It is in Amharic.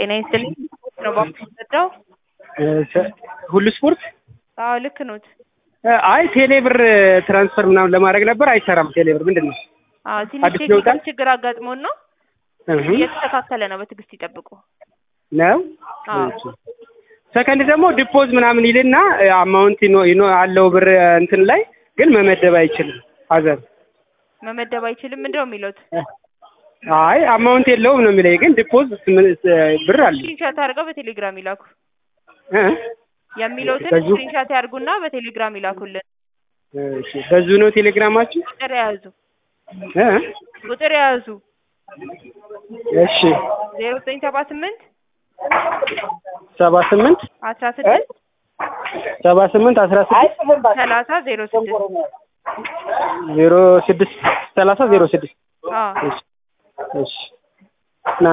ጤና ይስጥልኝ ነው ባንክ የምትረዳው? ሁሉ ስፖርት አዎ ልክ ኖት። አይ ቴሌ ብር ትራንስፈር ምናምን ለማድረግ ነበር አይሰራም። ቴሌ ብር ምንድን ነው? አዎ ትንሽ አዲስ ቴክኒካል ይወጣል? ችግር አጋጥሞን ነው እህ እየተስተካከለ ነው። በትዕግስት ይጠብቁ። ነው አዎ ሰከንድ ደግሞ ዲፖዝ ምናምን ይልና አማውንት ይኖ ይኖ አለው ብር እንትን ላይ ግን መመደብ አይችልም። ሀዘር መመደብ አይችልም ምንድን ነው የሚሉት? አይ አማውንት የለውም ነው የሚለኝ፣ ግን ዲፖዝ ብር አለ ስክሪንሻት አድርገው በቴሌግራም ይላኩ። እ የሚሉትን በዚሁ- ስክሪንሻት ያድርጉና በቴሌግራም ይላኩልን። እሺ በዚሁ ነው ቴሌግራማችሁ? ቁጥር የያዙ እ ቁጥር የያዙ እሺ ዜሮ ዘጠኝ ሰባ ስምንት ሰባ ስምንት አስራ ስድስት ሰባ ስምንት አስራ ስድስት ሰላሳ ዜሮ ስድስት ዜሮ ስድስት ሰላሳ ዜሮ ስድስት አዎ እሺ እሺ